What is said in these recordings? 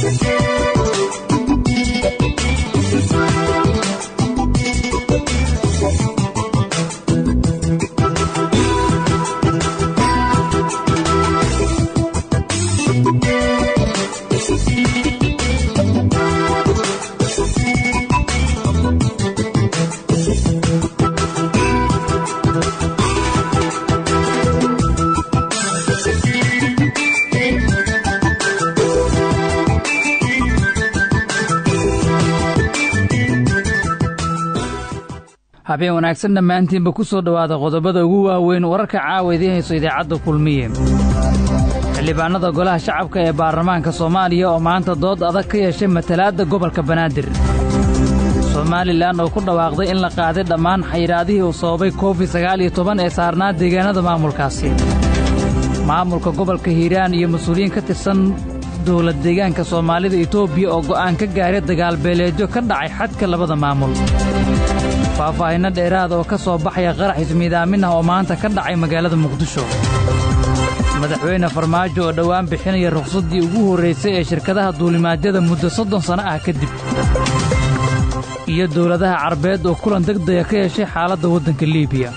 habeen wanaagsan dhammaantiinba ku soo dhowaada qodobada ugu waaweyn wararka caawa idiin hayso idaacadda kulmiye xildhibaannada golaha shacabka ee baarlamaanka soomaaliya oo maanta dood adag ka yeeshay matalaadda gobolka banaadir somalilan oo ku dhawaaqday in la qaaday dhammaan xayiraadihii uu sababay covid sagaal iyo toban ee saarnaa deegaannada maamulkaasi maamulka gobolka hiiraan iyo mas-uuliyiin ka tirsan dowlad deegaanka soomaalida etoobiya oo go'aan ka gaaray dagaalbeeleedyo ka dhacay xadka labada maamul faahfaahinno dheeraada oo ka soo baxaya qarax ismiidaamin ah oo maanta ka dhacay magaalada muqdisho madaxweyne farmaajo oo dhowaan bixinaya rukhsaddii ugu horraysay ee shirkadaha duulimaadyada muddo soddon sanno ah kadib iyo dowladaha carbeed oo kulan degdega ka yeeshay xaaladda waddanka liibiya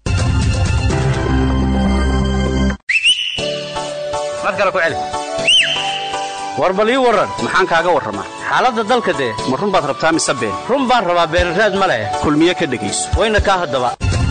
war bal ii warran maxaan kaaga warramaa xaaladda dalka dee ma run baad rabtaa mise been run baan rabaa beenraad ma leh kulmiye ka dhegayso wayna kaa haddaba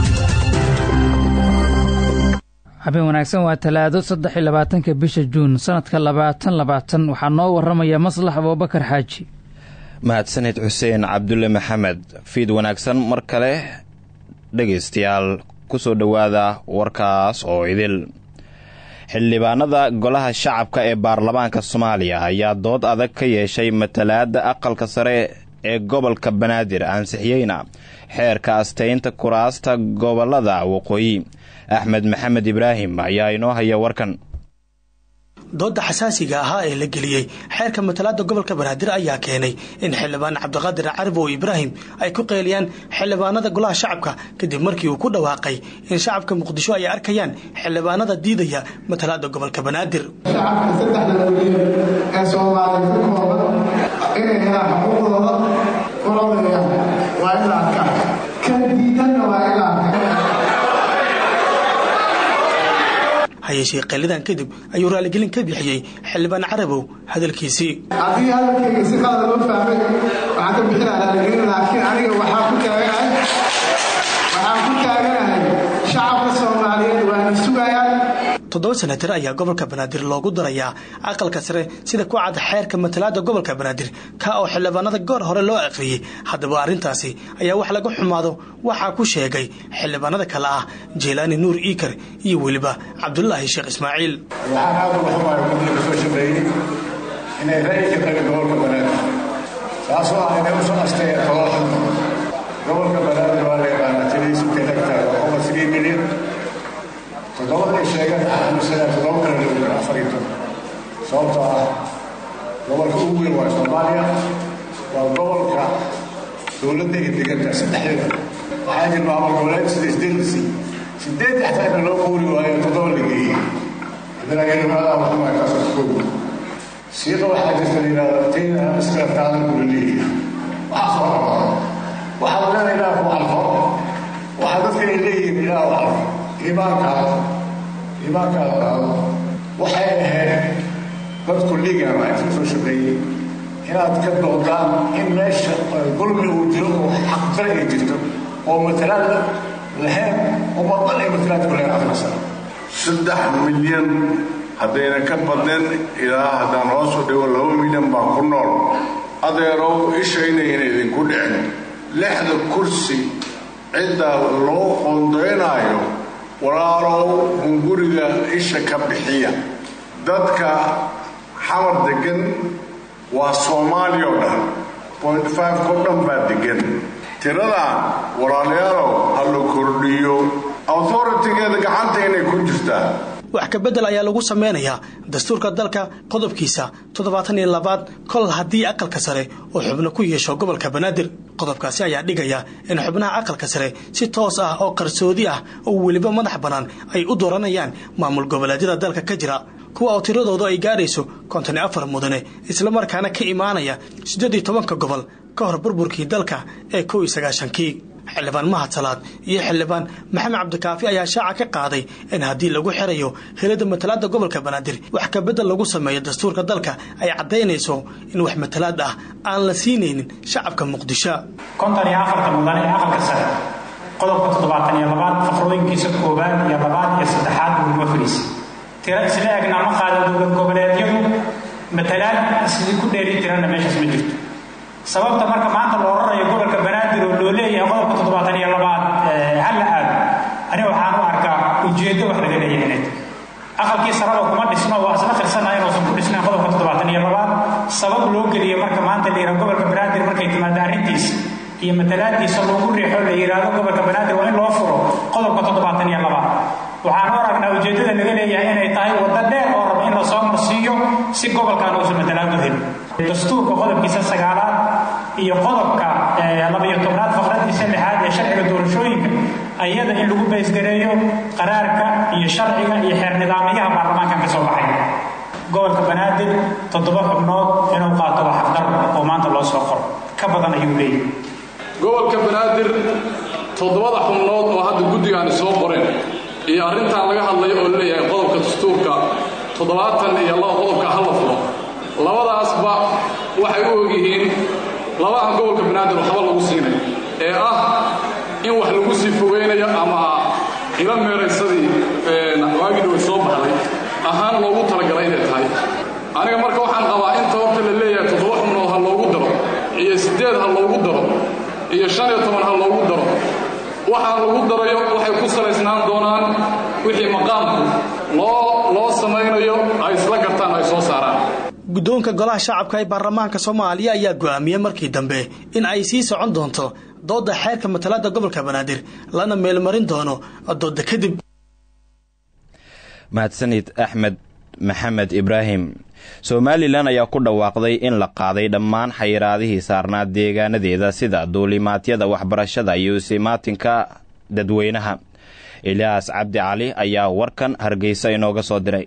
habeen wanaagsan waa talaado saddex iyo labaatanka bisha juun sannadka labaatan labaatan waxaa noo warramaya maslax abuubakar xaaji mahadsanid xuseen cabdulle maxamed fiid wanaagsan mar kale dhegaystayaal ku soo dhowaada warkaas oo idil xildhibaanada golaha shacabka ee baarlamaanka soomaaliya ayaa dood adag ka yeeshay matalaadda aqalka sare ee gobolka banaadir ansixiyeyna xeerka astaynta kuraasta gobolada waqooyi axmed maxamed ibraahim ayaa inoo haya warkan doodda xasaasiga ahaa ee la geliyey xeerka matalaada gobolka banaadir ayaa keenay in xildhibaan cabdiqaadir caribow ibraahim ay ku qeyliyaan xildhibaanada golaha shacabka kadib markii uu ku dhawaaqay in shacabka muqdisho ay arkayaan xildhibaanada diidaya matalaada gobolka banaadir shacabka saddexda milyan ee soomaaliya ka kooban inay helaan xuquuqdooda urodayaan waa in la arkaa kan diidanna waa in la arkaa hayeeshee qeelidan kadib ayuu raaligelin ka bixiyey xildhibaan carabow hadalkiisii haddii hadalkayga si qalada loo fahmay waxaan ka bixinaa raaligelin laakiin aniga waxaa ku taaganahay waxaan ku taaganahay shacabka soomaaliyeed waana sugayaan toddoba senatar ayaa gobolka banaadir loogu darayaa aqalka sare sida ku cad xeerka matalaada gobolka banaadir ka oo xildhibaanada goor hore loo aqriyey haddaba arrintaasi ayaa wax laga xumaado waxaa ku sheegay xildhibaanada kale ah jeelaani nuur iikar iyo weliba cabdulaahi sheekh ismaaciil waxaan aad uga xumaaya guddiga kasoo shaqeeyey inay ra'yi ka qabin gobolka banaadir taasoo ah inay usoo asteeyeen todoba xubno gobolka banaadir waa la yaqaanaa tiriisu kelagtahay boqol sidii milyan toddobadii sheegan aamusana toddoba kale lagu jiro afar iyo toban sababtoo ah gobolka ugu weyn waa soomaaliya waa gobolka dowladda ay degantahay saddexdeeda waxaa jir maamul goboleed sida isdeelisi sideed xataa inna loo quuri waayo toddoba la geeyey haddana yarimaadaha waxuma kaasoo koogo siiqa waxaa jirta la yidhahdo tayna iskala qaadan kula leeyahay waxaa soo rabaa waxaad leedahay ilaah ku calfo waxaa dadka ay leeyihiin ilaah u calfo iimaankaada iimaankaada qaado waxay ahayd dadku liigan waa inta soo shaqeeyey inaad ka doodaan in meesha gulmi uu jiro oo xaqdare ay jirto oo matalaad lahayn umadan ay matalaad ku lahayn afar sano saddex milyan haddayna ka badneen ilaa haddaan hoosu dhigo laba milyan baa ku nool adeerow ishaynayna idinku dhicin lixda kursi cidda loo qoondaynaayo walaalow hunguriga isha ka bixiya dadka xamar degan waa soomaaliya oo dhan point five ko dhan baa degan tiradan walaalayaalow ha la kordhiyo authoritigeeda gacanta inay ku jirtaa wax ka beddel ayaa lagu sameynayaa dastuurka dalka qodobkiisa toddobaatan iyo labaad kol haddii aqalka sare uu xubno ku yeesho gobolka banaadir qodobkaasi ayaa dhigaya in xubnaha aqalka sare si toos ah oo qarsoodi ah oo weliba madax bannaan ay u dooranayaan maamul goboleedyada dalka ka jira kuwa oo tiradoodu ay gaarayso konton iyo afar mudane islamarkaana ka imaanaya siddeed iyo tobanka gobol ka hor burburkii dalka ee kow iyo sagaashankii xildhibaan mahad salaad iyo xildhibaan maxamed cabdikaafi ayaa shaaca ka qaaday in haddii lagu xirayo helada matalaada gobolka banaadir wax kabedel lagu sameeyo dastuurka dalka ay caddaynayso in wax matalaad ah aan la siinaynin shacabka muqdisho konton iyo afarta mudan ee aqalka sare qodobka toddobaatan iyo labaad faqrooyinkiisa koowaad iyo labaad iyo saddexaad buulma fariisa tiro isla egna ma qaada dowlad goboleedyadu matalaad sidii ku dheeli tiranna meeshaas ma jirto sababta marka maanta loo rarayo gobolka banaadir oo loo leeyahay qodobka toddobaatan iyo labaad halla aado aniga waxaan u arkaa ujeeddo wax laga leeyahay inay aqalkii saraba kuma dhisno waa isla qirsanahay inuusan ku dhisnayn qodobka toddobaatan iyo labaad sabab loo geliyo marka maanta la yidhaha gobolka banaadir markay timaado arrintiisa iyo matalaadiisa loogu riixo la yidhaahdo gobolka banaadir waa in loo furo qodobka toddobaatan iyo labaad waxaan u aragnaa ujeeddada laga leeyahay inay tahay waddo dheer oo raba in lasoo marsiiyo si gobolkan uusan matalaad u helin dastuurka qodobkiisa sagaalaad iyo qodobka labayo tobnaad faqradiisa lixaad ee sharciga doorashooyinka ayada in lagu baysgareeyo qaraarka iyo sharciga iyo xeer nidaamyaha baarlamaankan ka soo baxay gobolka banaadir toddoba xubnood inuu qaato waa xaqdar oo maanta loo soo qoro ka badan ayuu leeyahay gobolka banaadir toddobada xubnood oo hadda guddigaani soo qoreen iyo arrintan laga hadlayo oo leeyahay qodobka dastuurka toddobaatan iyo laba qodobka hala furo labadaasba waxay u ogyihiin laba aan gobolka banaadir waxba lagu siinay ee ah in wax lagu sii fogaynayo ama ila meeraysadii waagii way soo baxday ahaan loogu talagalay inay tahay aniga marka waxaan qabaa inta horta la leeyahay toddoba xubnood ha loogu daro iyo siddeed ha loogu daro iyo shan iyo toban ha loogu daro waxaa lagu darayo waxay ku salaysnaan doonaan wixii maqaamku loo loo samaynayo ay isla gartaan ay soo saaraan guddoonka golaha shacabka ee baarlamaanka soomaaliya ayaa go'aamiyey markii dambe in ay sii socon doonto doodda xeerka matalaada gobolka banaadir lana meelmarin doono doodda kadib mahadsanid axmed maxamed ibraahim somalilan ayaa ku dhawaaqday in la qaaday dhammaan xayiraadihii saarnaa deegaanadeeda sida duulimaadyada waxbarashada iyo isimaatinka dadweynaha ilyaas cabdi cali ayaa warkan hargeysa inooga soo diray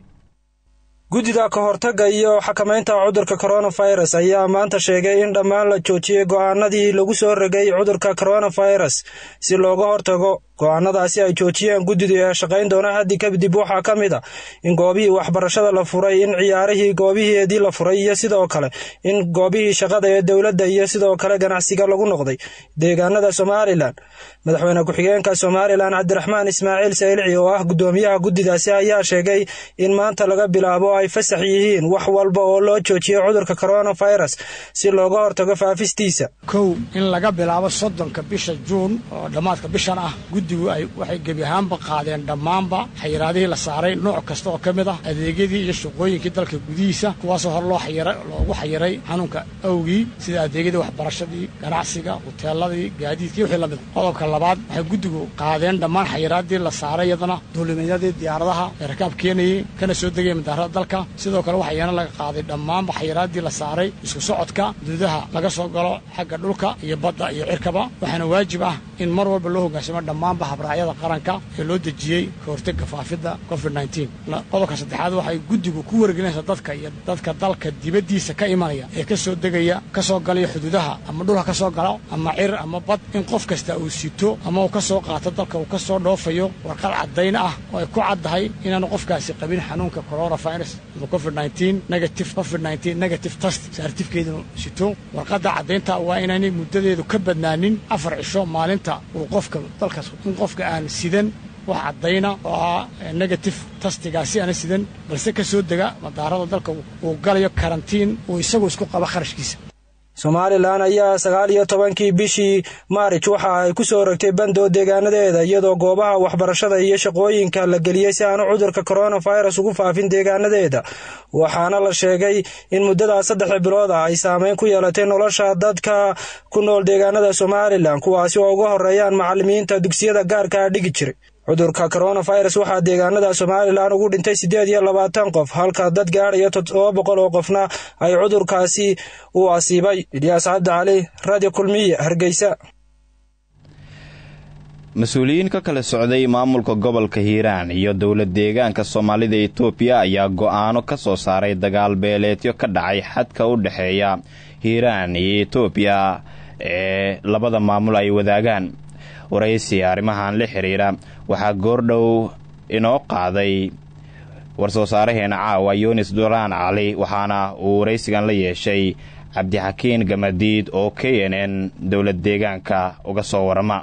guddida ka hortagga iyo xakamaynta cudurka koronafirus ayaa maanta sheegay in dhammaan la joojiyey go'aanadii lagu soo rogay cudurka koronafirus si looga hortago go'aanadaasi ay joojiyeen guddidu ee shaqayn doona haddi kadib waxaa ka mid a in goobihii waxbarashada la furay in ciyaarihii goobiheedii la furay iyo sidoo kale in goobihii shaqada ee dowladda iyo sidoo kale ganacsiga lagu noqday deegaanada somalilan madaxweyne ku-xigeenka somalilan cabdiraxmaan ismaaciil saylici oo ah guddoomiyaha guddidaasi ayaa sheegay in maanta laga bilaabo ay fasax yihiin wax walba oo loo joojiyey cudurka koronafirus si looga hortago faafistiisa kow in laga bilaabo soddonka bisha juun oo dhammaadka bishan ah guddigu ay waxay gebi ahaanba qaadeen dhammaanba xayiraadihii la saaray nooc kasta oo ka mid ah adeegyadii iyo shaqooyinkii dalka gudihiisa kuwaasoo hor loo xayira loogu xayiray xanuunka awgii sida adeegyadii waxbarashadii ganacsiga huteeladii gaadiidkii wixii la mid a qodobka labaad waxay guddigu qaadeen dhammaan xayiraadii la saaray iyadana duulimeedyadii diyaaradaha ee rakaab keenayey kana soo degaya madaarada dalka sidoo kale waxaa iyana laga qaaday dhammaanba xayiraadii la saaray isku socodka duudaha laga soo galo xagga dhulka iyo badda iyo cirkaba waxaana waajib ah in mar walba loo hoggaansamo dhammaanba habraacyada qaranka ee loo dejiyey ka hortagga faafidda covid qodobka saddexaad waxay guddigu ku wargelinaysaa dadka iyo dadka dalka dibaddiisa ka imanaya ee ka soo degaya ka soo galaya xuduudaha ama dhulka ka soo galo ama cir ama bad in qof kasta uu sito ama uu ka soo qaato dalka uu ka soo dhoofayo warqad caddayn ah oo ay ku caddahay inaanu qofkaasi qabin xanuunka coronavirus ama covid negative covid negative test saartifkeedunu sito warqadda caddaynta waa inaanay muddadeedu ka badnaanin afar cisho maalinta uu qofka dalkaas in qofka aan sidan wax caddayna oo ah negative tastigaasi aana sidan balse ka soo dega madaarada dalka uu galayo karantiin uu isagu isku qabo kharashkiisa somalilan ayaa sagaal iyo tobankii bishii maarij waxa ay ku soo rogtay bandoo deegaanadeeda iyadoo goobaha waxbarashada iyo shaqooyinka la geliyey si aanu cudurka koronafirus ugu faafin deegaanadeeda waxaana la sheegay in muddadaas saddex bilood ah ay saameyn ku yeelatay nolosha dadka ku nool deegaanada somalilan kuwaasi oo uga horeeyaan macalimiinta dugsiyada gaarkaa dhigi jiray cudurka koronafirus waxaa deegaanada somalilan ugu dhintay siddeed iyo labaatan qof halka dad gaadhaya toddoba boqol oo qofna ay cudurkaasi u asiibay ilyaas cabdi cali radio kulmiye hargeysa mas-uuliyiin ka kala socday maamulka gobolka hiiraan iyo dowlad deegaanka soomaalida etoobiya ayaa go-aano ka soo saaray dagaal beeleedyo ka dhacay xadka u dhexeeya hiiraan iyo etoobiya ee labada maamul ay wadaagaan waraysi arrimahan la xiriira waxaa goordhow inoo qaaday war-soo saaraheena caawa yunis duraan cali waxaana uu waraysigan la yeeshay cabdixakiin gamadiid oo k n n dowlad deegaanka uga soo warama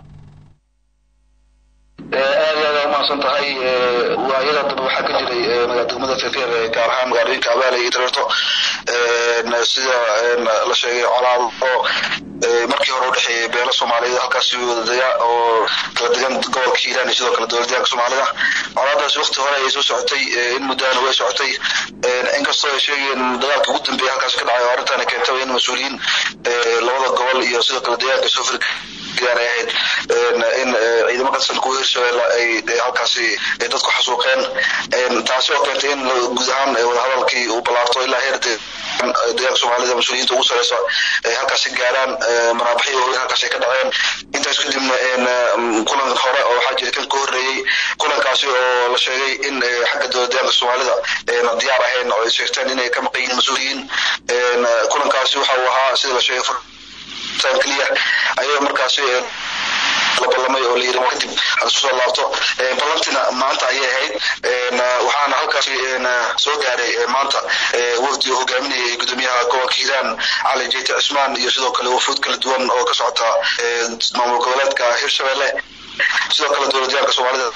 aad aad umahadsan tahay waayada dambe waxaa ka jiray degmada fefer gaar ahaan magaalooyinka abaale iyo dareerto sida la sheegay colaado markii hore udhexeeyay beelo soomaaliyeed halkaasi wadadega oo kala degan gobolka hiiraan iyo sidoo kale dowlad deegaanka soomaalida colaadaasi wakti hore ayay soo socotay in muddaana way socotay inkastoo ay sheegayeen dagaalka ugu dambeeya halkaasi ka dhacay oo arrintaana keentaba in mas-uuliyiin labada gobol iyo sidoo kale deegaanka soo fir ay ahayd in ciidamo katirsan kuwa hirshabeelle ay halkaasi dadku xasuuqeen taasi oo keentay in guud ahaan wadahadalkii uu ballaarto ilaa heer deegaanka soomaalida mas-uuliyiinta ugu sareysa ay halkaasi gaaraan maraabaxyo waaweyn halkaasi ay ka dhaceen intaas kadibna kulan hore oo waxaa jira kan ka horreeyey kulankaasi oo la sheegay in xagga dowlad deegaanka soomaalida na diyaar ahayn oo ay sheegteen inay ka maqan yihiin mas-uuliyiin kulankaasi waxa uu ahaa sida la sheegay keliya ayay markaasi la ballamay oo la yiri kadib had isku soo laabto ballantina maanta ayay ahayd waxaana halkaasi soo gaaray maanta wafdi oo hogaaminayay gudoomiyaha gobolka hiiraan cali jeyte cismaan iyo sidoo kale wafuud kala duwan oo ka socota maamul goboleedka hirshabelle sidoo kale dowlad deegaanka soomaalida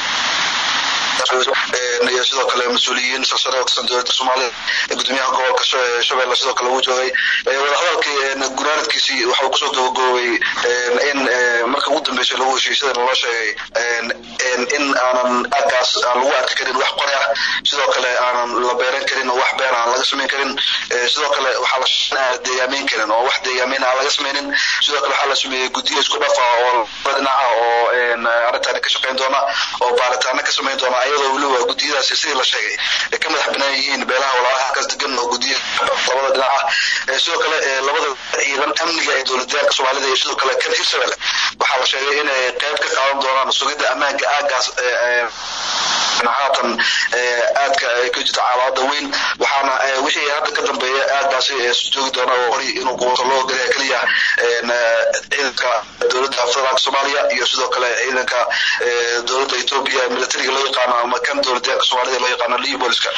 iyo sidoo kale mas-uuliyiin silsare oo tirsan dowladda soomaalida gudoomiyaha gobolka shabeelle sidoo kale uu joogay wadahadalkii gunaanadkiisii waxa uu kusoo gabagaboobay in marka ugu dambeysay lagu heshiiyey sida loo sheegay in aanan aaggaas aan lagu arki karin wax qori ah sidoo kale aanan la beeran karin oo wax beer aan laga samayn karin sidoo kale waxaa la aan deegaameyn karin oo wax deegaameyn aan laga samaynin sidoo kale waxaa la sameeyey guddiyo isku dhafa oo laba dhinaca oo arrintaani ka shaqayn doona oo baaritaano ka samayn doona ayadoo weliba guddiyadaasi sidii la sheegay ay ka madax banaan yihiin beelaha walaalaha halkaas degan oo guddiya labada dhinaca sidoo kale labada ciidan amniga ee dowlad deegaanka soomaalida iyo sidoo kale kan hirshabelle waxaa la sheegay inay qayb ka qaadan doonaan sugidda ammaanka aaggaas haatan aadka ka jirta calaamada weyn waxaana wixii hadda ka dambeeya aaggaasi joogi doona oo hori inuu qubato loo ogolaya keliya ciidanka dowladda federaalka soomaaliya iyo sidoo kale ciidanka dowladda etoobiya militariga loo yaqaano ama kan dowlad deegaanka soomaalida loo yaqaano liyo booliska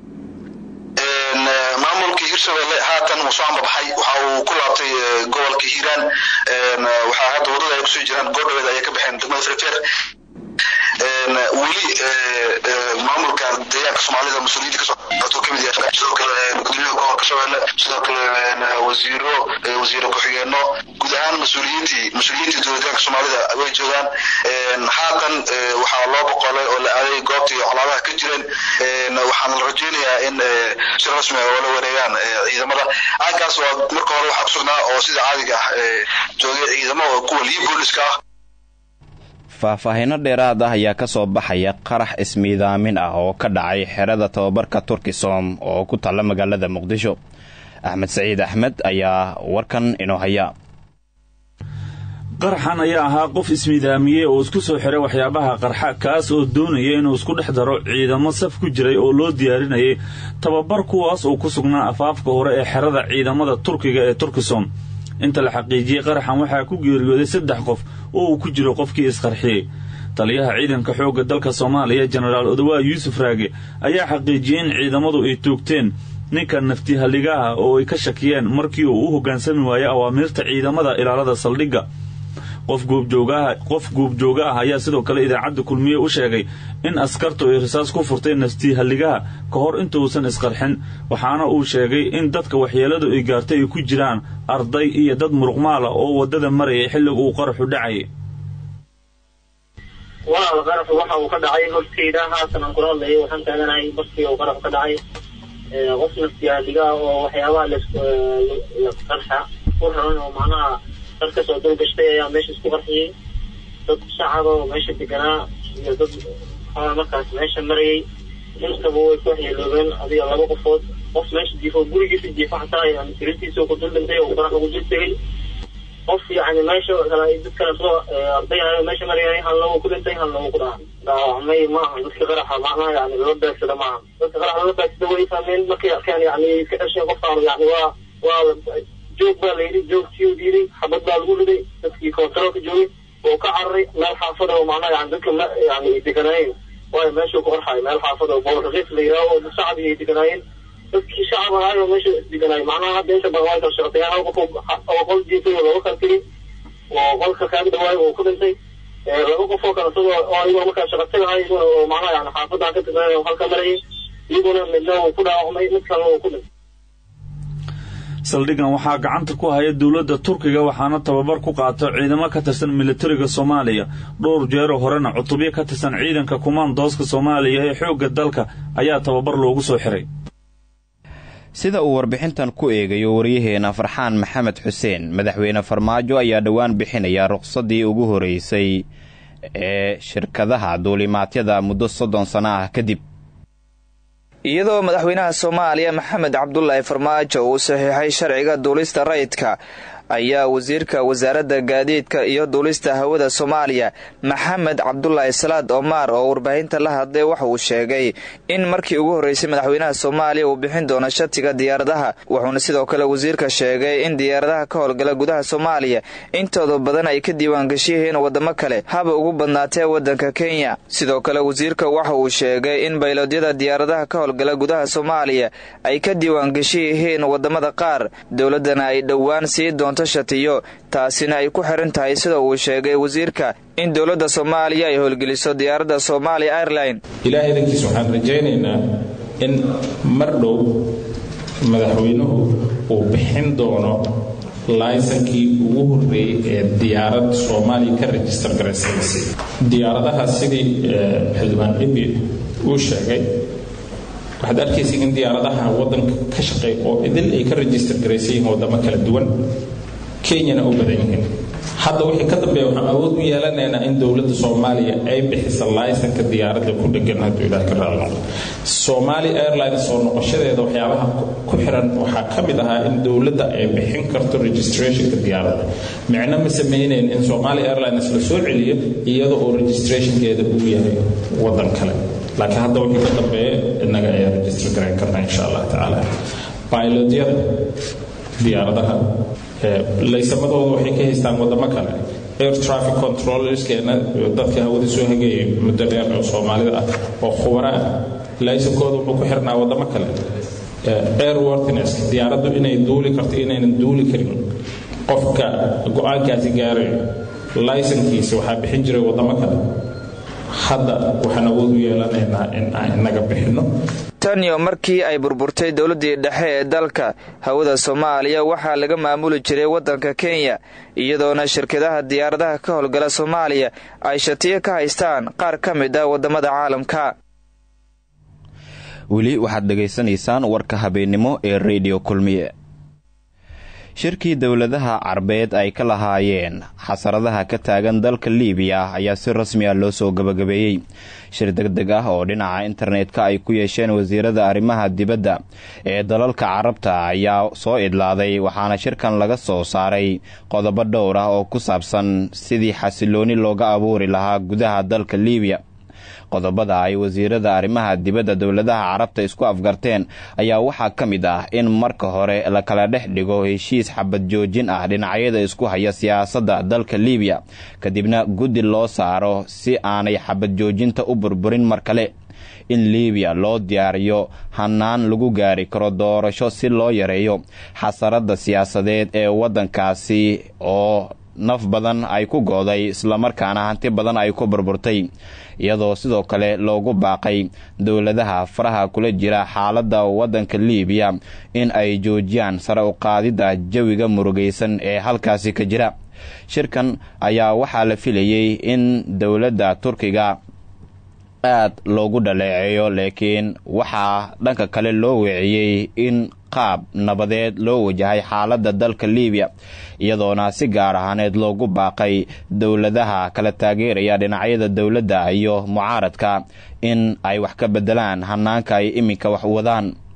maamulkii hirshabelle haatan wuu soo ambabaxay waxa uu ku laabtay gobolka hiiraan waxaa hadda wadada ay kusoo jiraan goordhaweed ayay ka baxeen degmada ferfer weli maamulka deegaanka soomaalida mas-uuliyiinta kasoo socto kamid yahay sidoo kale gudoomiyaha gobolka shabeelle sidoo kale wasiiro wasiiro ku-xigeenno guud ahaan mas-uuliyiintii mas-uuliyiintii dowlad deegaanka soomaalida way joogaan haatan waxaa loo boqolay oo la aaday goobtii colaadaha ka jireen waxaana la rajeynayaa in si rasmi ah oola wareegaan ciidamada aaggaas waa marka hore waxaa kusugnaa oo sida caadiga ah joogay ciidamo oo kuwa liyo booliska ah faahfaahinno dheeraad ah ayaa ka soo baxaya qarax ismiidaamin ah oo ka dhacay xerada tababarka turkisom oo ku taalla magaalada muqdisho axmed saciid axmed ayaa warkan inoo haya qaraxan ayaa ahaa qof ismiidaamiyey oo isku soo xiray waxyaabaha qarxa kaas oo doonaya inuu isku dhex daro ciidamo saf ku jiray oo loo diyaarinayay tababar kuwaas oo ku sugnaa afaafka hore ee xerada ciidamada turkiga ee turkisom inta la xaqiijiyey qaraxan waxaa ku geeriyooday saddex qof oo uu ku jiro qofkii isqarxiyey taliyaha ciidanka xoogga dalka soomaaliya jenaraal odawaa yuusuf raage ayaa xaqiijiyey in ciidamadu ay toogteen ninka naftihalligaha oo ay ka shakiyeen markii uu u hoggaansami waayey awaamiirta ciidamada ilaalada saldhigga qof guubjooga ah ayaa sidoo kale idaacadda kulmiye u sheegay in askartu ay risaas ku furtay naftihalligaha ka hor intuusan isqarxin waxaana uu sheegay in dadka waxyeeladu ay gaartay ay ku jiraan arday iyo dad muruqmaala oo waddada marayay xilliga uu qaraxu dhacayay walaal qaraxu waxa uu ka dhacay horteyda haatan aan kula hadlayo waxaan taaganahay barkii uu qaraxu ka dhacay qof naftihalligaha oo waxyaabaha lasqarxa ku raran oo macnaha dad kasoo dulgashtay ayaa meesha isku qarxiyey dad shacaba oo meesha deganaa iyo dad maxaa markaas meesha marayay intaba way ku waxyeeloobeen adiga laba qofood qof meesha jiifo gurigiisa jiifo xataa yani siritiisa ku dul dhintay oo qarax ugu dul tegay qof yani meesha kale dad kale soo ardayayo meesha marayay hal lagu ku dhintay hal lagu ku dhaca dhaawacmay maaha dadka qaraxa macnaha yani lala beegsada maaha dadka qaraxa lala beegsada way fahmeen markay arkeen yani iska dhasheen qofkaan yani waa waa joog baa la yidhi joogtii diiday xabad baa lagu riday dadkii kontaroolka joogay oo ka cararay meel xaafada oo macnaha yani dadka yani deganaayeen waayo meeshuu ku qarxay meel xaafada oo boolraqiis la yidhaaho oo shacbi ay deganaayeen dadkii shacab ahaay oo meesha isdeganaay macnaha hadda inta badan way kala shaqeeyaan hal qof oo qol jiifay oo looga kala tegay oo qolka kaaga dhawaay oo ku dhintay laba qof oo kale sidoo oo ayagoo markaa shaqa tagahay iyaguna oo macnaha yani xaafadaan ka tirsanay oo halka marayay iyaguna midna uu ku dhaawacmay mid kalena uu ku dhintay saldhigan waxaa gacanta ku haya dowladda turkiga waxaana tababar ku qaato ciidamo ka tirsan militariga soomaaliya dhowr jeero horena cutubyo ka tirsan ciidanka kumaandooska soomaaliya ee xoogga dalka ayaa tababar loogu soo xiray sida uu warbixintan ku eegayo waryaheena farxaan maxamed xuseen madaxweyne farmaajo ayaa dhowaan bixinaya ruqsadii ugu horeysay ee shirkadaha duulimaadyada muddo soddon sano ah kadib iyadoo madaxweynaha soomaaliya maxamed cabdulaahi farmaajo uu saxiixay sharciga duulista rayidka ayaa wasiirka wasaaradda gaadiidka iyo duulista hawada soomaaliya maxamed cabdulaahi salaad omaar oo warbaahinta la hadlay waxa uu sheegay in markii ugu horreysay madaxweynaha soomaaliya uu bixin doono shatiga diyaaradaha wuxuuna sidoo kale wasiirka sheegay in diyaaradaha ka howlgala gudaha soomaaliya intooda badan ay ka diiwaangashiyihiin waddamo kale haba ugu badnaatee waddanka kenya sidoo kale wasiirka waxa uu sheegay in baylodyada diyaaradaha ka howlgala gudaha soomaaliya ay ka diiwaangashi yihiin waddamada qaar dowladdana ay dhowaan sii doonto shatiyo taasina ay ku xiran tahay sida uu sheegay wasiirka in dowladda soomaaliya ay howlgeliso diyaaradda soomaaliya airline ilaahay dankiis waxaan rajaynaynaa in mar dhow madaxweynuhu uu bixin doono laysankii ugu horreeyey ee diyaarad soomaaliya ka rejistar garaysanaysa diyaaradaha sidii xildhibaan dhibi uu sheegay waxaad arkaysa in diyaaradaha waddanka ka shaqeey oo idil ay ka rejistar garaysan yihiin waddamo kala duwan kenyana u badan yihiin hadda wixii ka dambeeya waxaan awood u yeelanaynaa in dowladda soomaaliya ay bixisa laysanka diyaaradda ku dhegan hadduu ilaah ka raali noqdo soomaali airlines soo noqoshadeeda waxyaabaha ku xiran waxaa ka mid ahaa in dowladda ay bixin karto registrationka diyaaradda micno ma samaynayn in soomaali airlines la soo celiyo iyada oo registrationkeeda uu yahay waddan kale laakiin hadda wixii ka dambeeya innaga ayaa register garayn karnaa insha allah tacaala pilotyada diyaaradaha laysamadooda waxay ka haystaan wadamo kale air traffic controllerskeena dadka hawada soo hageeyay muddo dheer oo soomaalida ah oo khubara ah laysankooda wuxuu ku xirnaa wadamo kale airworthiness diyaaraddu inay duuli karto inaynan duuli karin qofka go-aankaasi gaarayo laysankiisa waxaa bixin jiray wadamo kale hadda waxaan awood u yeelanaynaa in aan inaga bixinno tan iyo markii ay burburtay dowladdii dhexe ee dalka hawada soomaaliya waxaa laga maamuli jiray waddanka kenya iyadoona shirkadaha diyaaradaha ka howlgala soomaaliya ay shatiyo ka haystaan qaar ka mid ah waddamada caalamka weli waxaad dhegaysanaysaan warka habeennimo ee rediyo kulmiye shirkii dowladaha carbeed ay ka lahaayeen xasaradaha ka taagan dalka liibiya ayaa si rasmi ah loo soo gabagabeeyey shir deg deg ah oo dhinaca internetka ay ku yeesheen wasiirada arrimaha dibadda ee dalalka carabta ayaa soo idlaaday waxaana shirkan laga soo saaray qodobo dhowr ah oo ku saabsan sidii xasilooni looga abuuri lahaa gudaha dalka liibiya qodobada ay wasiirada arrimaha dibadda dowladaha carabta isku afgarteen ayaa waxaa ka mid ah in marka hore la kala dhex dhigo heshiis xabad joojin ah dhinacyada isku haya siyaasadda dalka liibiya kadibna guddi loo saaro si aanay xabad joojinta u burburin mar kale in liibiya loo diyaariyo hanaan lagu gaari karo doorasho si loo yareeyo xasaradda siyaasadeed ee waddankaasi oo naf badan ay ku gooday islamarkaana hanti badan ay ku burburtay iyadoo sidoo kale loogu baaqay dowladaha faraha kula jira xaaladda waddanka liibiya in ay joojiyaan sare u qaadidda jawiga murugaysan ee halkaasi ka jira shirkan ayaa waxaa la filayey in dowladda turkiga aad loogu dhaleeceeyo laakiin waxaa dhanka kale loo weeciyey in qaab nabadeed loo wajahay xaaladda dalka liibiya iyadoona si gaar ahaaneed loogu baaqay dowladaha kala taageeraya dhinacyada dowladda iyo mucaaradka in ay wax ka bedelaan hanaanka ay iminka wax wadaan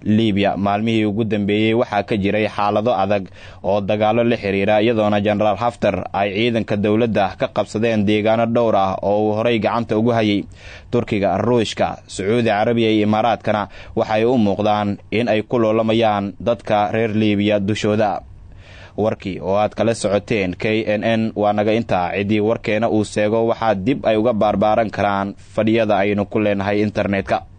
libiya maalmihii ugu dambeeyey waxaa ka jiray xaalado adag oo dagaalo la xiriira iyadoona jenaraal haftar ay ciidanka dowladda ka qabsadeen deegaano dhowr ah oo uu horey gacanta ugu hayay turkiga ruushka sacuudi carabiya iyo imaaraadkana waxay u muuqdaan in ay ku loolamayaan dadka reer libiya dushooda warkii oo aad kala socoteen k n n waa naga intaa ciddii warkeena uu seego waxaa dib ay uga baarbaaran karaan fadhiyada aynu ku leenahay internetka